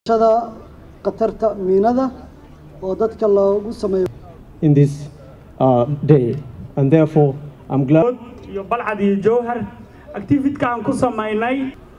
shada khatarta miinada oo dadka loogu sameeyo in this uh, day. And therefore, I'm glad. iyo balcad iyo jowhar activitka aan ku samaynay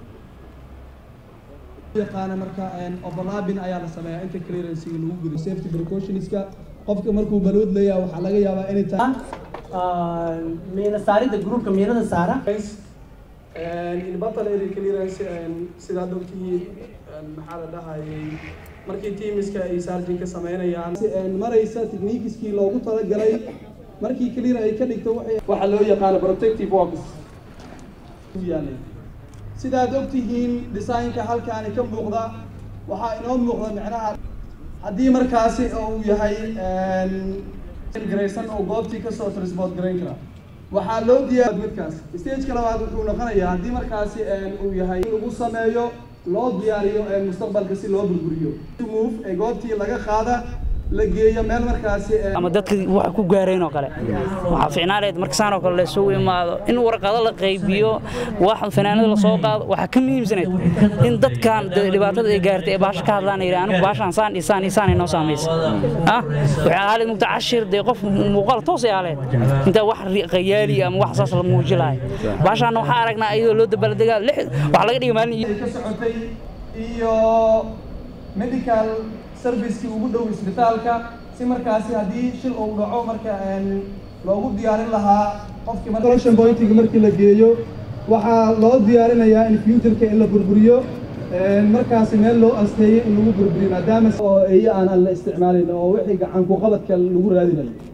yaqaana marka overlapping ayaa la sameeyaa inta clearance lagu gudo safety precautionska qofka markuu balood leeyahay waxaa laga yaabaa inay tahay miina saaridda gruupka miinada saara in battle area clearance sidaad ogtihiin maxaa la dhahayay markii teamiska ay sarjinka sameynayaan maraysa techniqueskii loogu talagalay markii clear ay ka dhigto waxaa loo yaqaano protective works yaalay sidaad ogtihiin designka halkaani ka muuqda waxaa inoo muuqda micnaha haddii markaasi uu yahay garaysan oo goobtii kasoo transport garayn kara waxaa loo diyaar midkaas stageka labaad wuxuu noqonayaa haddii markaasi uu yahay in lagu sameeyo loo diyaariyo mustaqbalka si loo burburiyo move ee goobtii laga qaada la geeyo meel markaasi ama dadka wax ku gaareen oo kale waxaa fiicnaaneed markasaan oo kale la isugu imaado in warqado la qaybiyo wax fanaanada la soo qaado waxaa ka muhiimsaneed in dadkan dhibaatada ay gaartay ee baasha ka hadlaan yidhi anigu baashaan saan isaan isaan inoo saamaysa ah waxay ahaaleed mugta cashir dee qof muuqaal toos ay ahaaleed intaa wax qayaali ama wax saas la muuji lahay baashaana waxaa aragnaa iyadoo loo dabaaldegaa lix wax laga dhigay maalin ka socotay iyo medical servicekii ugu dhow isbitaalka si markaasi haddii shil uu dhaco marka loogu diyaarin lahaa qofkii collection pointiga markii la geeyo waxaa loo diyaarinayaa in futureka in la burburiyo markaasi meel loo asteeyo in lagu burburiyo maadaama oo eeyo aan aan la isticmaalin oo wixii gacan ku qabadka lagu raadinayo